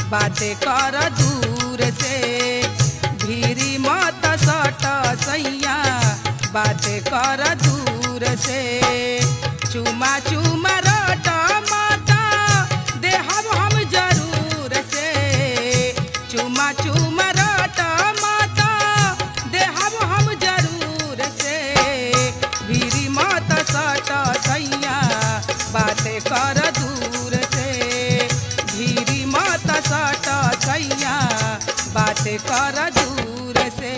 बाटे कर दूर से भीरी मत सट सैया बाटे कर दूर से चुमा चुमा रट माता देहब हम जरूर से चुमा चुमा रट माता देहब हम जरूर से भीरी मत सट सैया बाटे कर दूर से भीरी मत सट सैया बाटे कर दूर से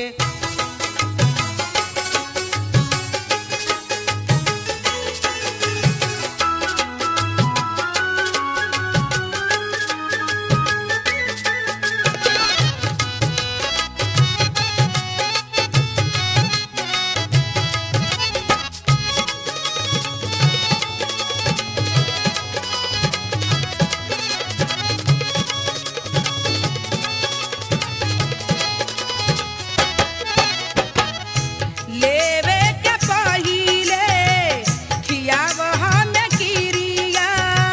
लेवे के पहिले खियाव हमें किरिया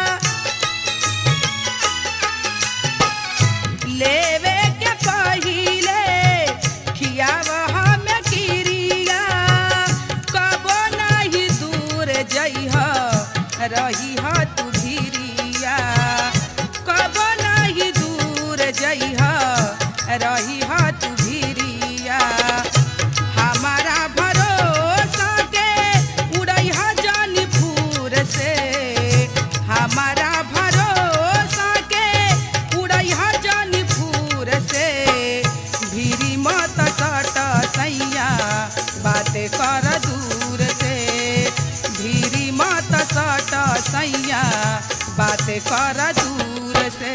लेवे के पहिले खियाव हमें किरिया कबो नहीं दूर जइह रही ह तू भिरिया कबो नहीं दूर जइह रही ह तू भिरिया हमारा भरोसा के उड़ई जानी फूर से हमारा भरोसा के उड़ई जानी फूर से भीरी मत सट सैया बातें कर दूर से भीरी मत सट सैया बातें कर दूर से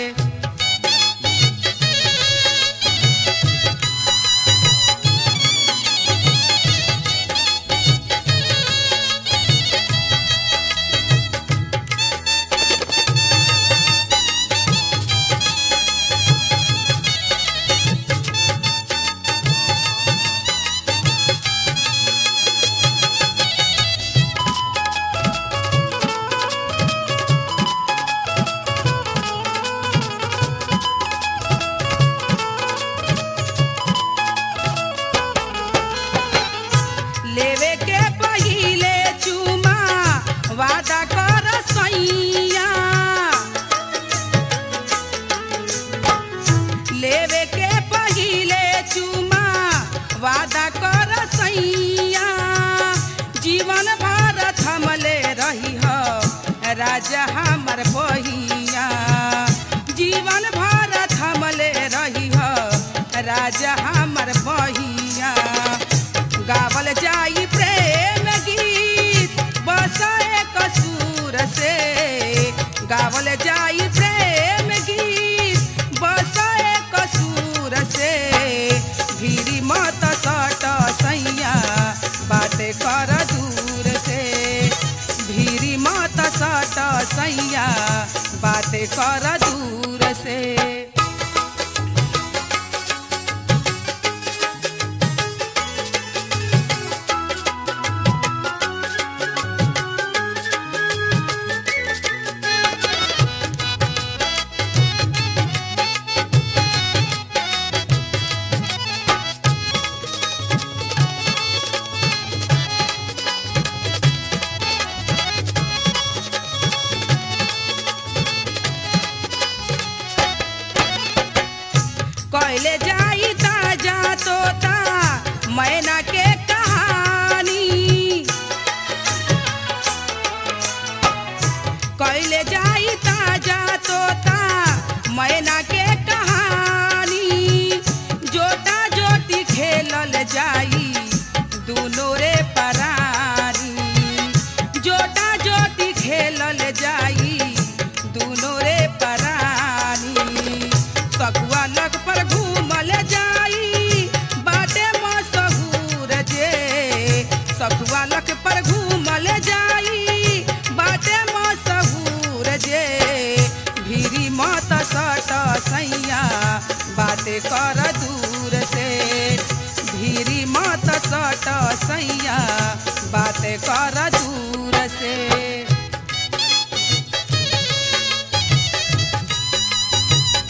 लेवे के पहिले चुमा वादा कर सैया लेवे के पहिले चुमा वादा कर सैया जीवन भर थमले रही हो राजा हमर बहिया जीवन भर थमले रही हो राजा हमर बहिया गावल जाई प्रेम गीत बसाए कसूर से गावल जाई प्रेम गीत बसाए कसूर से भीरी मत सट सैया बाटे कर दूर से भीरी मत सट सैया बाटे कर दूर से कैले जाई ताजा तोता मैना के कहानी कैले जाई ताजा तोता मैना के कहानी जोटा जोटी खेलल जाई दुनो रे परानी जोटा जोटी खेलल जाई दुनो रे परानी सकुआ लग पर घूमल जाई बाटे मशहूर जे सकुआ लग पर घूमल जाई बाटे मशहूर जे भीरी मत सट सैया बाटे कर दूर से भीरी मत सट सैया बाटे कर दूर से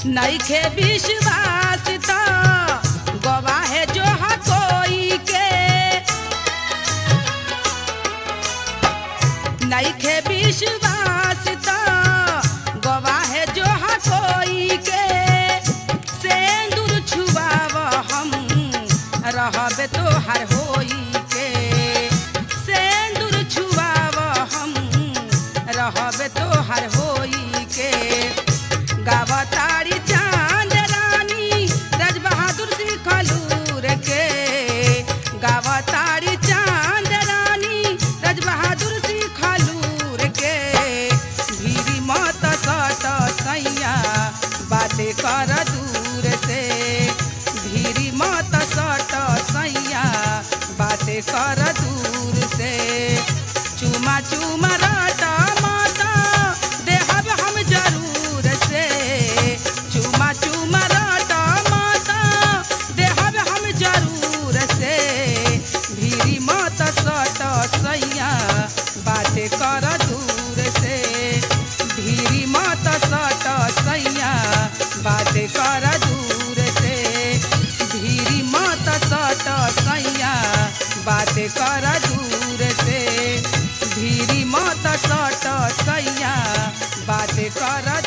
नइखे विश्वास त गवाह जो ह कोई के नइखे विश्वास त गवाह जो ह कोई के सेंदूर छुआव हम रहबे तोहर होई के सेंदूर छुआव हम रहबे तोहर होई के गावतारी चांद रानी राज बहादुर सिंह खलूर के गावतारी चांद रानी राज बहादुर सिंह खलूर के भीरी मत सट सैया बाते कर दूर से भीरी मत सट सैया बाते कर दूर से चुमा चुमा राटा माता देहब हम जरूर से चुमा चुमा राटा माता देहब हम जरूर से भीरी मत सट सैया बाते कर दूर से भीरी मत सट सैया बाते कर दूर से भीरी मत सट सैया बाते कर दूर से भीरी मत सट सैया बाते कर